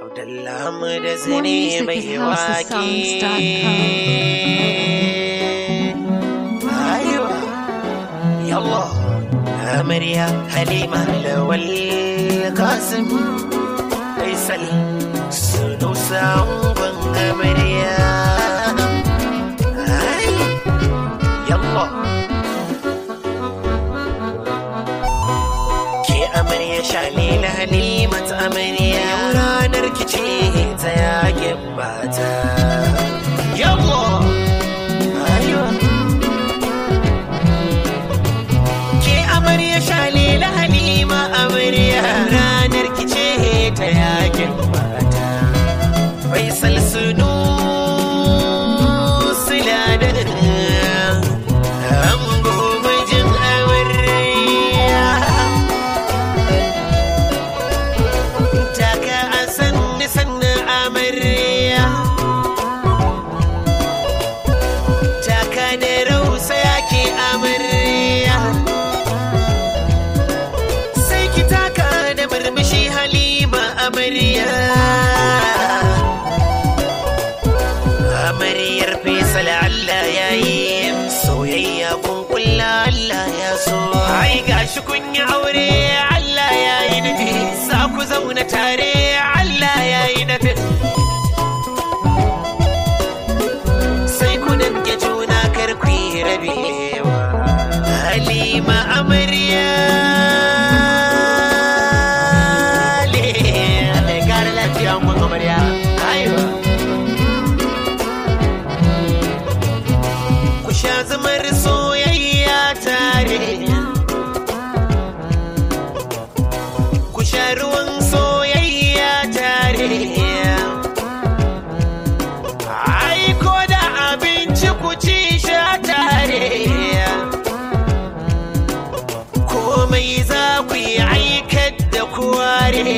Abdullah mu da zane music mai at wake. Aiwa, yallah. Amarya Halima Lawal Kasim Faisal Sunu Sa'un Amarya. Ai, yallah. Ke amarya shalila halimat amarya Yau ranar kice ta yakin mata Yawo Ayo Ke amarya shalila halima amarya Ranar kice ta yakin mata Faisal sunu siladar Ango mijin amarya taka a sanni sanni amarya taka da rausa yake amarya sai ki taka da murmushi halima amarya amaryar fesal Allah ya yi soyayya kun kulla Allah ya so ai gashi kun yi aure Allah ya yi nufi za ku zauna tare Allah ya yi nufi sai ku danke juna kar ku yi rabewa Halima amarya le Allah ya kare lafiya mun amarya aiwa ku sha zamar soyayya tare ku sha ruwan soyayya tare ai ko da abinci ku ci sha tare komai za ku yi aikar da kuware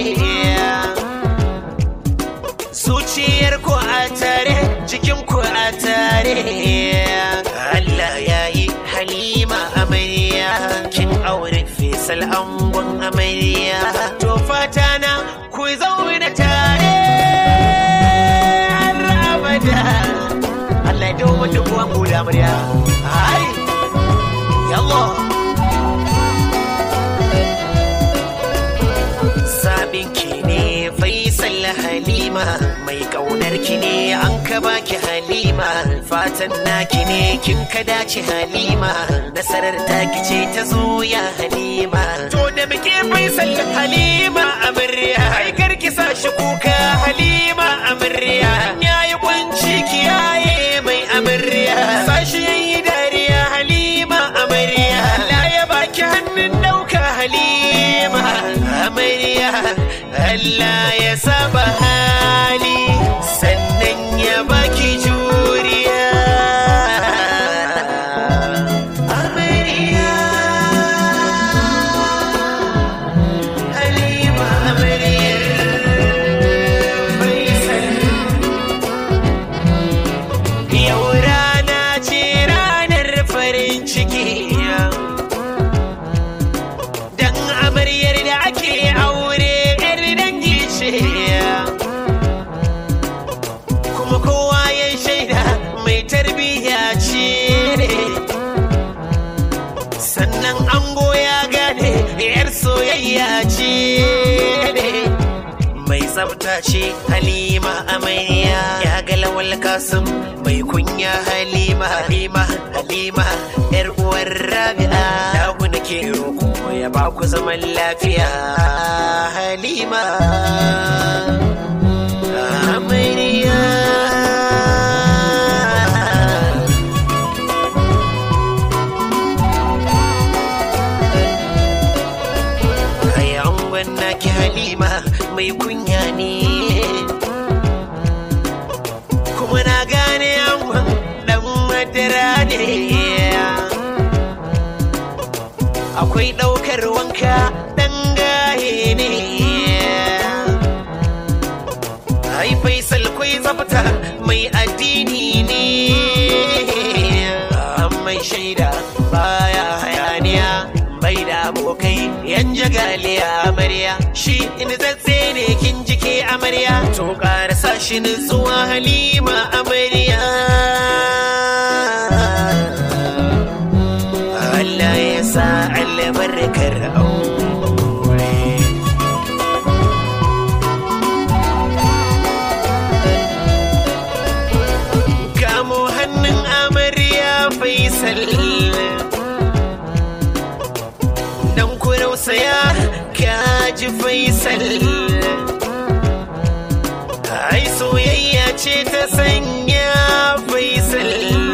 zuciyar ku a tare cikin ku a tare Allah ya yi halima amarya kin aure fesal angon amarya to fata na ku zauna tare har abada Allah ya dawo da ku ango da amarya ai yallah Sabin ki ne Faisal Halima mai kaunar ki ne an ka baki Halima fatan naki ne kin ka dace Halima nasarar taki ce ta zo ya Halima to da muke Faisal Halima amarya ai karki sa shi kuka Halima amarya yayi kwanci kiyaye mai amarya sashi yayi dariya Halima amarya Allah ya baki hannun dauka Halima amarya Allah ya saba hali sannan ya baki juriya amarya Halima amarya Faisal Yau rana ce ranar farin ciki Dan amaryar da ake aure yar dangi ce Kuma kowa ya shaida mai tarbiyya ce Sannan ango ya gane yar soyayya ce mai tsafta ce halima amarya ya ga lawal kasim mai kunya halima halima halima yar uwar rabi'a lahu nake roko ya ba ku zaman lafiya halima amarya Ai angon naki halima mai kunya ne kuma na gane angon dan madara ne akwai ɗaukar wanka ɗan gaye ne ai faisal kwai tsafta mai addini ne an mai shaida baya hayaniya bai da abu abokai yan jagaliya amarya shi nitsatse ne kin jike amarya to karasa shi nutsuwa halima amarya Allah ya sa albarkar aure kamo hannun amarya faisal dan kurausaya kaji faisal ai soyayya ce ta sanya faisal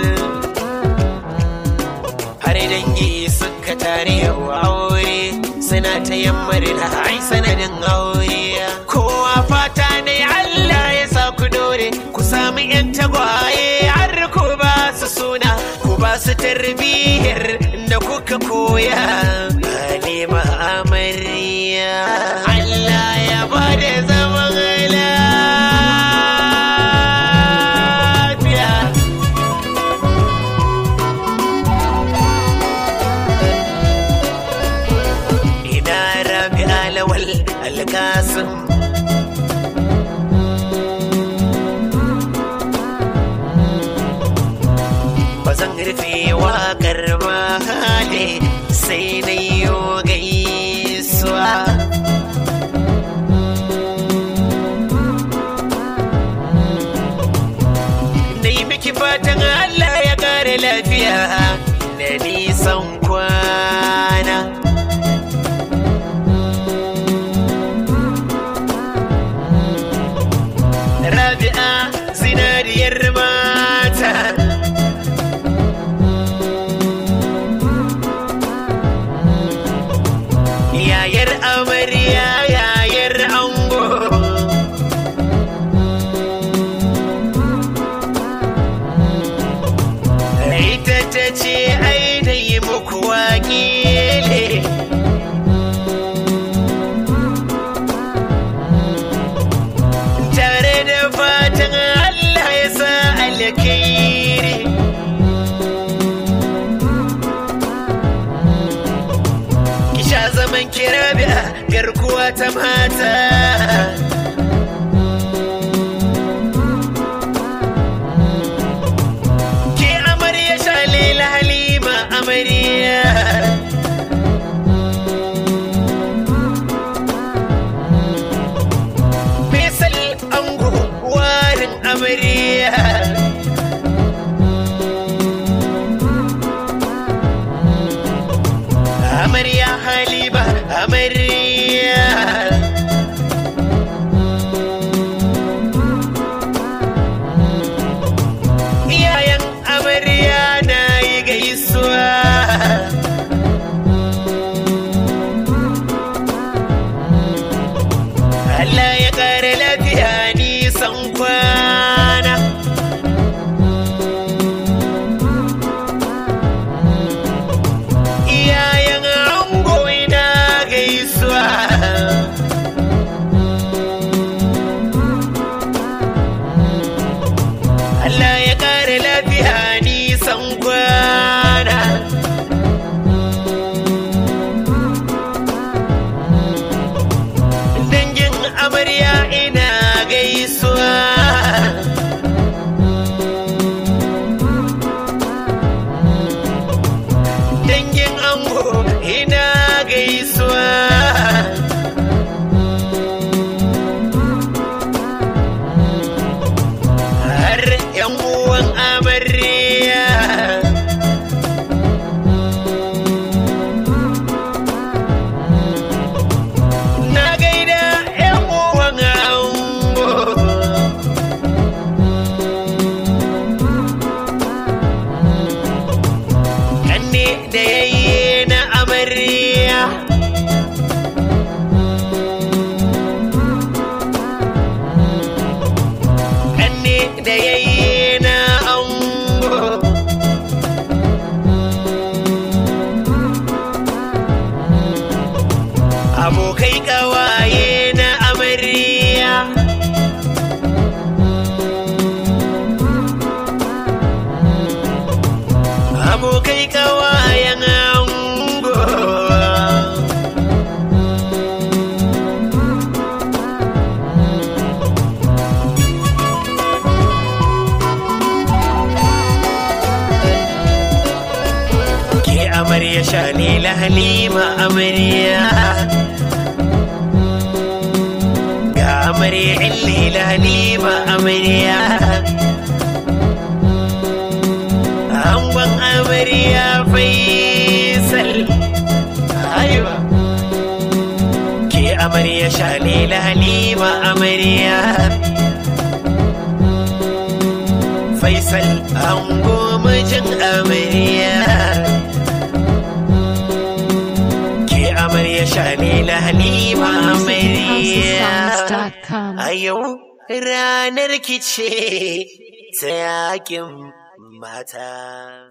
har dangi suka tare yau aure suna ta yammar da ai sanadin aure kowa fata ne Allah ya sa ku dore ku sami yan tagwaye har ku ba su suna ku ba su tarbiyyar da kuka koya halima amarya Allah ya ba da zaman lafiya ina rabi alawal alkasim ba zan rufe waƙar ba hali sai na yi gaisuwa na yi miki fatan Allah ya ƙara lafiya da nisan kwana Rabi'a zinariyar mata Yayar amarya yayar ango Ita ta ce ai da yi muku wakile tare da fatan Allah ya sa alkhairi ki sha zaman kirabiya garkuwa ta mata ke amarya shalila halima amarya Faisal ango warin amarya Amarya Halima amarya Iyayen amarya na yi gaisuwa Allah ya ƙara lafiya nisan kwana. Iyayen ango ina gaisuwa. Allah ya ƙara lafiya nisan kwana. dangin amarya ina gaisuwa dangin ango ina gaisuwa har yan uwan amarya na gaida yan uwan ango kanne da yayi na amarya kanne da yayi na ango abokai kawaye na amarya abokai kawayen ango halima amarya ga amarya illila halima amarya angon amarya faisal aiwa ke amarya shalila halima amarya faisal ango mijin amarya ke amarya shalila halima amarya HouseOfSongs.com. a yau ranar kice ta yakin mata